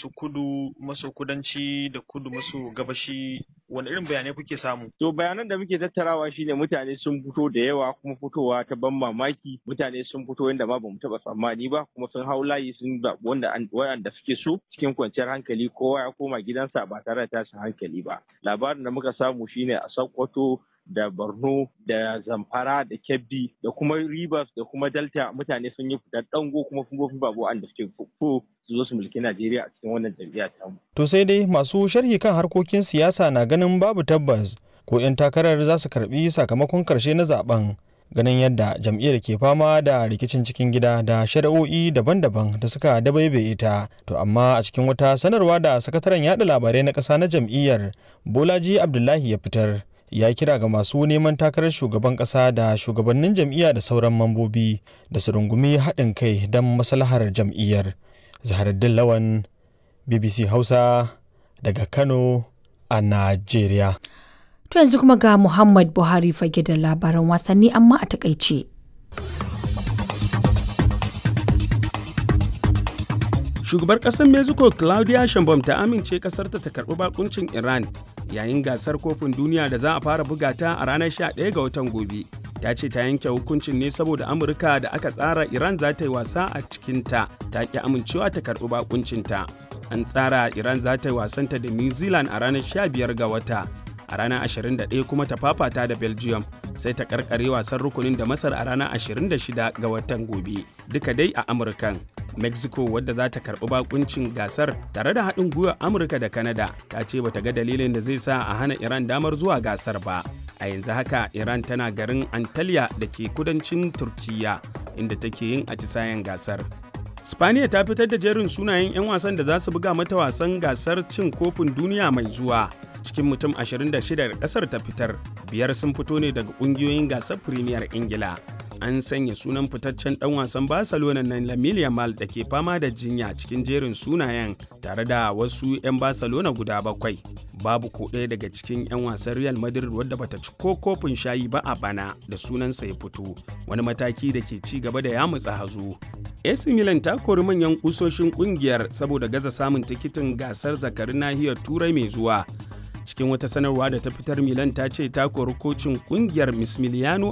su kudu maso kudanci da kudu maso gabashi wani irin bayanai kuke samu to bayanan da muke tattarawa shine mutane sun fito da yawa kuma fitowa ta ban mamaki mutane sun fito yadda ma bamu taba tsammani ba kuma sun hau layi sun zaɓi wanda wanda suke so cikin kwanciyar hankali kowa ya koma gidansa ba tare da tashin hankali ba labarin da muka samu shine a Sokoto da Borno da Zamfara da Kebbi da kuma Rivers da kuma Delta mutane sun yi fitar dango kuma fungofin babu wanda suke fuffu su zo su mulki Najeriya a cikin wannan jam'iyya ta mu. To sai dai masu sharhi kan harkokin siyasa na ganin babu tabbas ko 'yan takarar za su karbi sakamakon karshe na zaben ganin yadda jam'iyyar ke fama da rikicin cikin gida da shari'o'i daban-daban da suka dabaibaye ta to amma a cikin wata sanarwa da sakataren yada labarai na ƙasa na jam'iyyar bolaji abdullahi ya fitar ya kira ga masu neman takarar shugaban ƙasa da shugabannin jam'iyya da sauran mambobi da su rungumi haɗin kai don maslahar jam'iyyar zaharaddin lawan bbc hausa daga kano a najeriya To yanzu kuma ga Muhammad Buhari fage da labaran wasanni amma a takaice. Shugabar ƙasar Mexico Claudia Sheinbaum ta amince ƙasarta ta karɓi bakuncin Iran yayin gasar kofin duniya da za a fara buga ta a ranar 11 ga watan gobe. Ta ce ta yanke hukuncin ne saboda Amurka da aka tsara Iran za ta yi wasa a cikinta ta ƙi amincewa ta karɓi bakuncinta. An tsara Iran za ta yi wasanta da New Zealand a ranar 15 ga wata. a ranar 21 kuma ta fafata da belgium sai ta karkare wasan rukunin da masar a ranar 26 ga watan gobe duka dai a amurkan mexico wadda za ta karbi bakuncin gasar tare da haɗin gwiwar amurka da canada ta ce bata ga dalilin da zai sa a hana iran damar zuwa gasar ba a yanzu haka iran tana garin antalya da ke kudancin turkiya inda take yin atisayen gasar Spaniya ta fitar da jerin sunayen 'yan wasan da za su buga mata wasan gasar cin kofin duniya mai zuwa. Cikin mutum 26 da kasar ta fitar, biyar sun fito ne daga kungiyoyin gasar Premier Ingila. An sanya sunan fitaccen dan wasan Barcelona na Lamine Yamal da ke fama da jinya cikin jerin sunayen tare da wasu 'yan Barcelona guda bakwai. Babu ko ɗaya daga cikin 'yan wasan Real Madrid wadda bata ci ko kofin shayi ba a bana da sunansa ya fito, wani mataki da ke ci gaba da yamutsa hazo. AC Milan ta kori manyan kusoshin kungiyar saboda gaza samun tikitin gasar zakarin nahiyar Turai mai zuwa. Cikin wata sanarwa da ta fitar Milan ta ce ta kori kocin kungiyar Mismiliano